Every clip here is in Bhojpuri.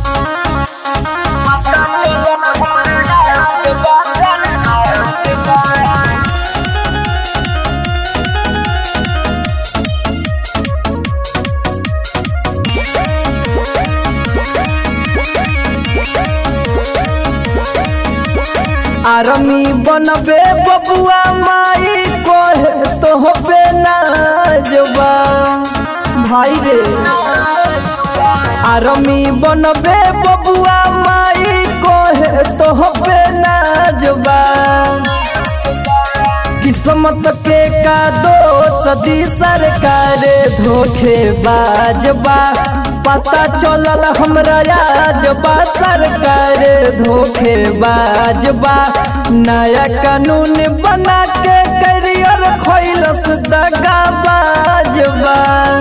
आरमी बनबे बबुआ माई कोहे तो होबे नाजबा भाई रे आरमी बनबे बबुआ माई कोहे तो होबे नाजबा किस्मत के का दोष दी सरकार धोखे बाजबा पता चलल हमरा आजबा सरकार धोखे बाजबा नया कानून बना के करियर खोलस दगा बाजबा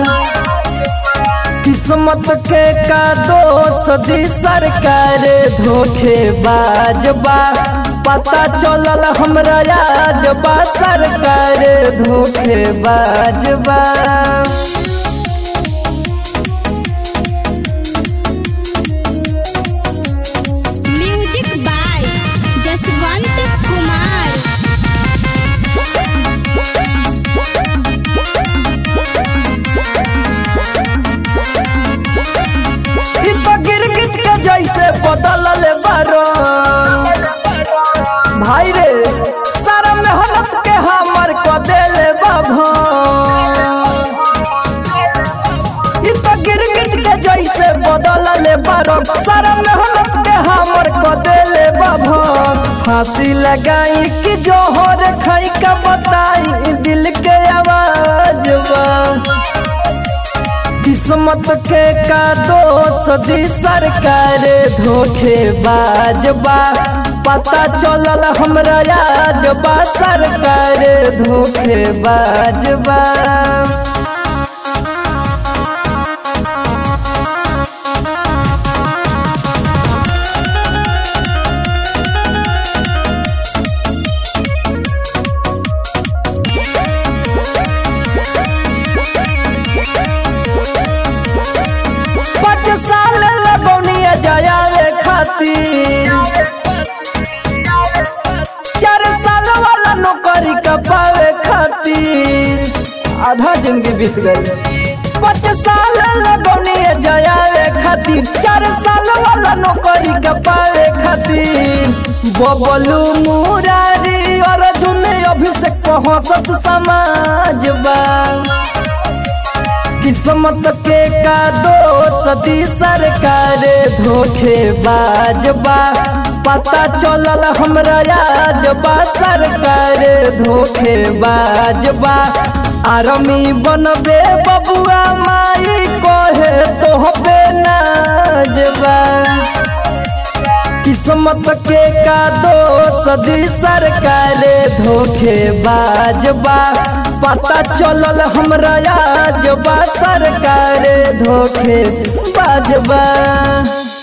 किस्मत के का दोष दी सरकार धोखे बाजबा पता चलल हमरा आजबा सरकार धोखे बाजबा म्यूजिक बाय जसवंत कुमार इ तो गिरगिट के जैसे बदल ले बारो भाई रे सारा मेहनत के हमर को देले बाबा इ तो गिरगिट के जैसे बदल ले बारो सारा मेहनत के हमर को देले बाबा फांसी लगाई कि जोहर खाई का बताई दिल के आवाज बा किस्मत के का दोष दी सरकार धोखे बाजबा पता चलल हमरा आजबा सरकार धोखे बाजबा पाँच साल लगौनिया जाए खातिर चार साल वाला नौकरी का पावे खातिर आधा जिंदगी बीत गई पाँच साल लगौनिया जाए खातिर चार साल वाला नौकरी का पावे खातिर बबलू मुरारी अर्जुन अभिषेक पहुँचत समाज बा किस्मत के का दोष दी सरकार धोखे बाजबा पता चलल हमरा आजबा सरकार धोखे बाजबा आरमी बनबे बबुआ माई कोहे तो होबे नाजबा किस्मत के का दोष दी सरकार धोखे बाजबा पता चलल हमरा आजबा सरकार धोखे बाजबा